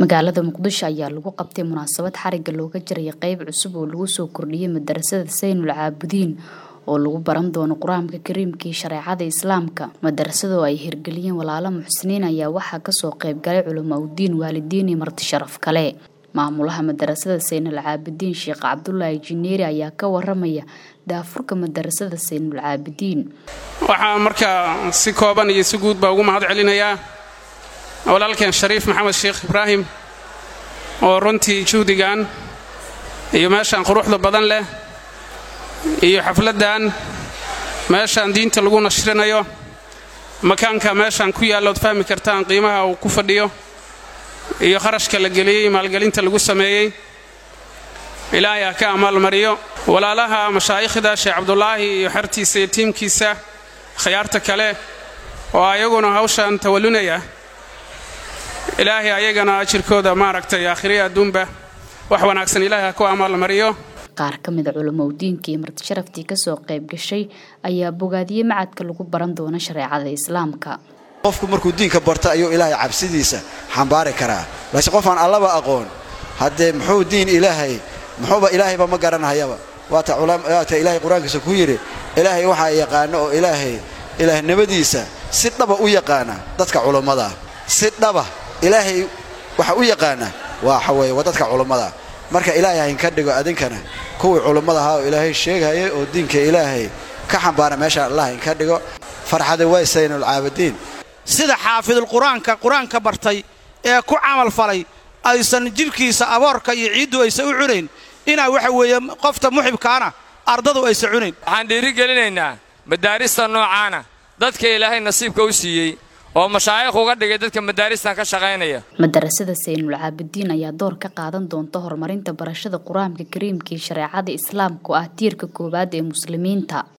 magaalada muqdisho ayaa lagu qabtay munaasabad xariga looga jaraya qeyb cusub oo lagu soo kordhiyay madarasada saynul caabudiin oo lagu baran doono qur-aanka kariimkii shareecada islaamka madarasada oo ay hirgeliyeen walaalo muxsiniin ayaa waxaa kasoo qeybgalay culamaa udiin waalidiin iyo marti sharaf kale maamulaha madarasada saynul caabidiin sheekh cabdulaahi jineeri ayaa ka waramaya daafurka madarasada saynul caabidiin waxaa markaa si kooban iyo si guud baa ugu mahad celinayaa walaalkeen shariif maxamed sheekh ibraahim oo runtii juhdigan iyo meeshaan quruxda badan leh iyo xafladdan meeshaan diinta lagu nashrinayo makaanka meeshaan ku yaallood fahmi kartaan qiimaha uu ku fadhiyo iyo kharashka la geliyey maalgelinta lagu sameeyey ilaahay ha ka amaalmariyo walaalaha mashaa'ikhda sheekh cabdulaahi iyo xertiisa iyo tiimkiisa khiyaarta kale oo ayaguna hawshan tawallunaya ilaahay ayagana ajirkooda maaragtay aakhiriya adduunba wax wanaagsan ilaahay ha ku amaalmariyo qaar ka mida culamaudiinka iyo marti sharaftii kasoo qayb gashay ayaa bogaadiyey macadka lagu baran doono shareecada islaamka qofku markuu diinka barto ayuu ilaahay cabsidiisa xambaari karaa balse qof aan allaba aqoon haddee muxuu diin ilaahay muxuuba ilaahayba ma garanhayaba waata ilaahay qur-aankiisa ku yidhi ilaahay waxaa yaqaano oo ilaahay ilaahnimadiisa si dhaba u yaqaana dadka culammadaa si dhaba ilaahay waxa u yaqaana waxa weeye waa dadka culammadaa marka ilaahay haynka dhigo adinkana kuwii culummada ahaa oo ilaahay sheegayay oo diinka ilaahay ka xambaara meeshaan allah haynka dhigo farxada way saynul caabidiin sida xaafidul qur-aanka qur-aanka bartay ee ku camal falay aysan jidhkiisa aboorka iyo ciiddu aysan u cunayn inaa waxa weeye qofta muxibkaana ardadu aysan cunayn waxaan dhiirigelinaynaa madaarista noocaana dadka ilaahay nasiibka u siiyey oo mashaayikh uga dhigay dadka madaaristan ka shaqaynaya madarasada saynul caabidiin ayaa door ka qaadan doonta horumarinta barashada qur-aanka kariimkii shareecada islaamka oo ah tiirka koowaad ee muslimiinta